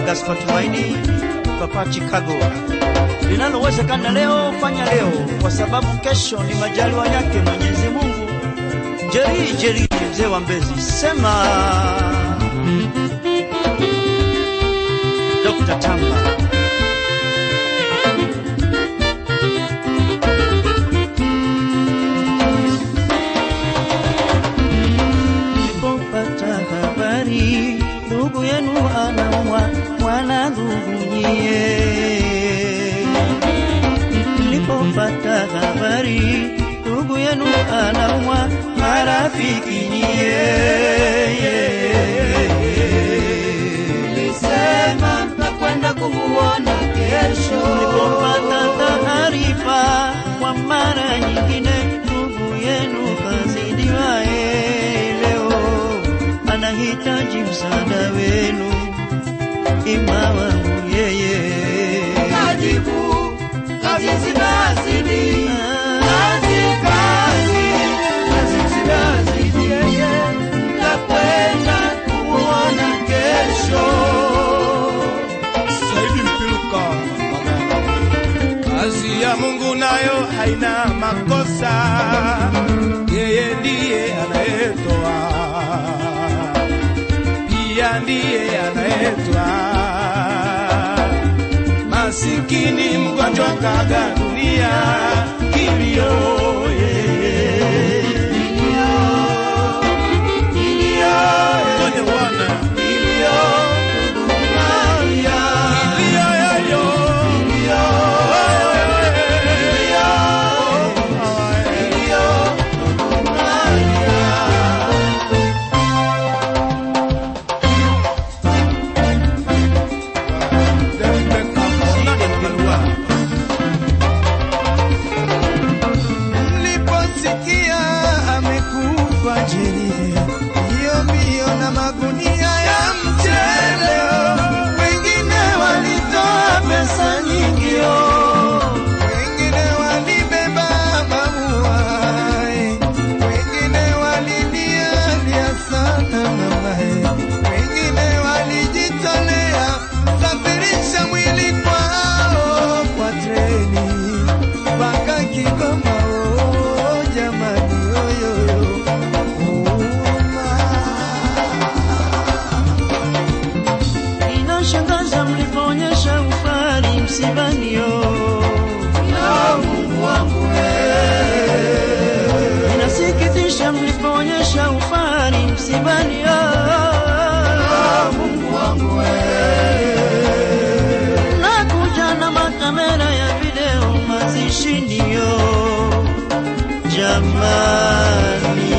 Gaspar Tumaini, Papa Chicago. Linalowezekana leo fanya leo, kwa sababu kesho ni majaliwa yake Mwenyezi Mungu. Jeri Jeri, mzee wa Mbezi, sema Dr. Tamba. Nilipopata habari ndugu yenu anaumwa, mwana ndugu nyie. Nilipopata habari ndugu yenu anaumwa, marafiki nyie. Nilisema mtakwenda kumuona kesho. Nilipopata taarifa kwa mara nyingine, ndugu yenu kazidiwa, eh, leo anahitaji msaada wenu, ima wangu yeye. Kajibu, kazi zinazidi. Kazi, kazi, kazi zinazidi. Yeye, mtakwenda kumuona kesho. Saidi Mpiluka. Kazi ya Mungu nayo haina makosa, yeye ndiye anayetoa, pia ndiye anayetoa. Masikini mgonjwa kaga dunia kilio, yeye Kwenye Bwana kilio yoyo Mliposikia amekufa jini, hiyo mbio na magunia ya mchele, wengine walitoa pesa nyingi, wengine walibeba maua, wengine walilialia sana mamae, wengine walijitolea safirisha mwili kwao kwa treni mpaka Kigoma. Oh, jamani, oyoyo Inashangaza mlipoonyesha ufari msibani, yo Mungu wangu inasikitisha mlipoonyesha ufari msibani, yo Mungu wangu nakuja na makamera ya video mazishini, yo jamani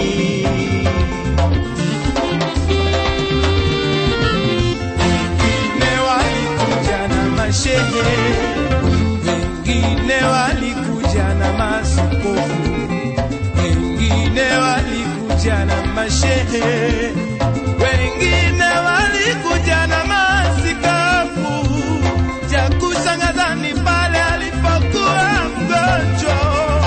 wengine walikuja na mashehe, wengine walikuja na maskofu, wengine walikuja na mashehe, wengine walikuja na masikafu. Cha kushangaza ni pale alipokuwa mgonjwa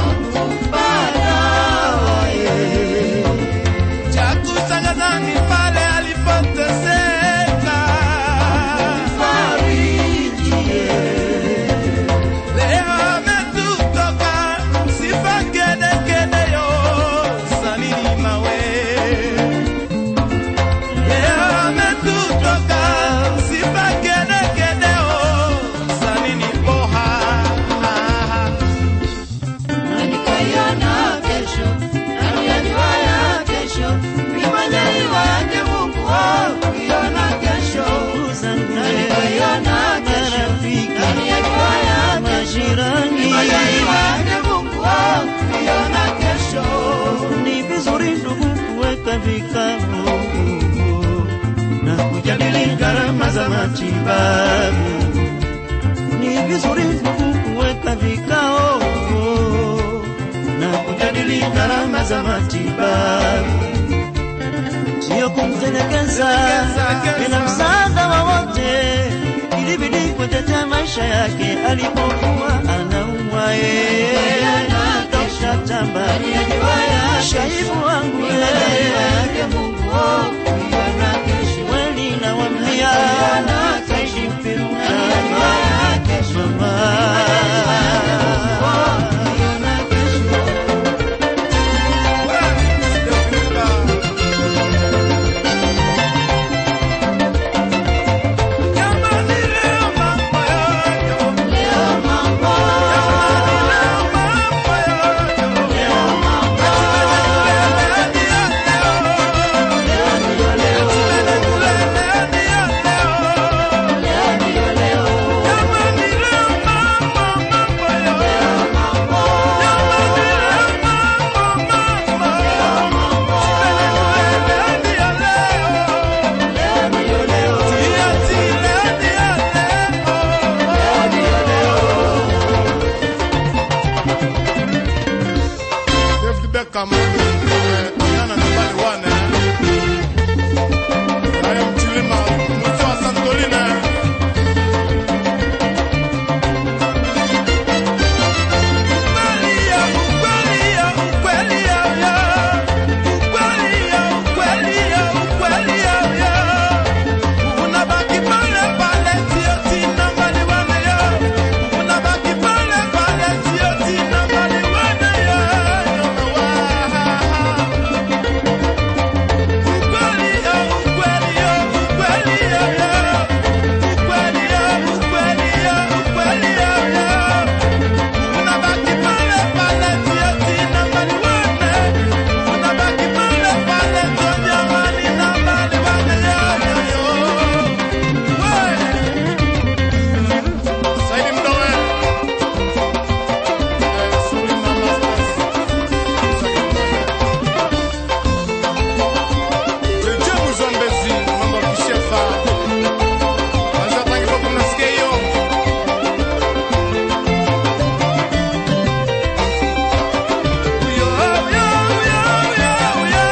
cha kushangaza ni pale alipoteseka. Leo ametutoka sifa kedekede yo salini mawe. Leo ametutoka sifa kedekede yo salini poha. na nikaiona kesho, na niyajua ya kesho, ni majaliwa yake Mungu wangu kuiona kesho. Na nikaiona kesho, na niyajua ya kesho, ni majirani majaliwa yake Mungu wangu kuiona kesho. ni vizuri ndugu kuweka vikao na kujadili gharama za matibabu. Ni vizuri ndugu kuweka vikao na kujadili gharama za matibabu, sio kumtelekeza bila msaada wowote. Ilibidi kutetea maisha yake alipokuwa anaumwa yeye. Dr. Tamba, shaibu wangu yeye, kweli nawambia, kaishi kama tokana na bali wane haya mchilima mwisho wa Santoline Saidi Mdowe. Eh, Suli Mama Stars. Rejea Muzambezi, mambo ya kishefa. Kwanza tangi kwa kunasikia hiyo. Uyo, uyo, uyo, uyo, uyo.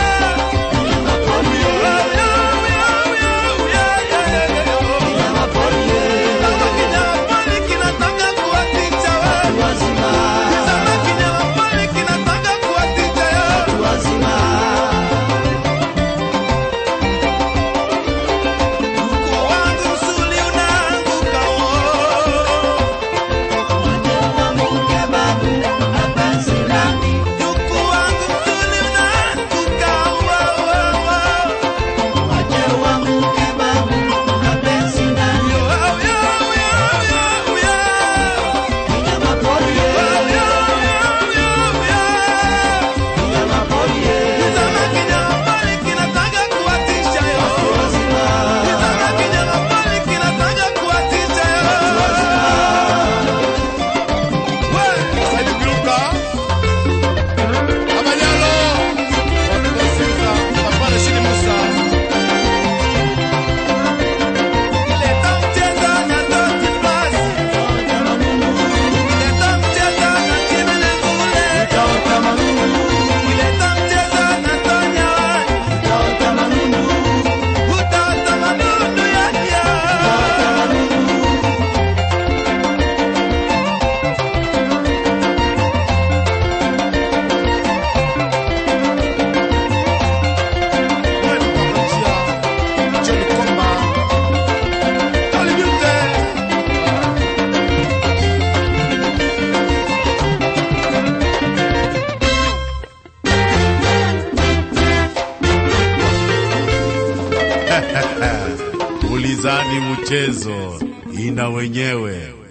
Uyo, uyo, uyo, uyo, uyo, uyo, uyo, uyo. Kama kinyama poli kinataka kuwatisha wewe. Kama kinyama poli kinataka kuwatisha wewe. Mkuu wangu msuli unaanguka oh. Mkuu wangu msuli unaanguka oh, oh, oh. Yo, yo, yo, yo, yo. Ulizani mchezo ina wenyewe.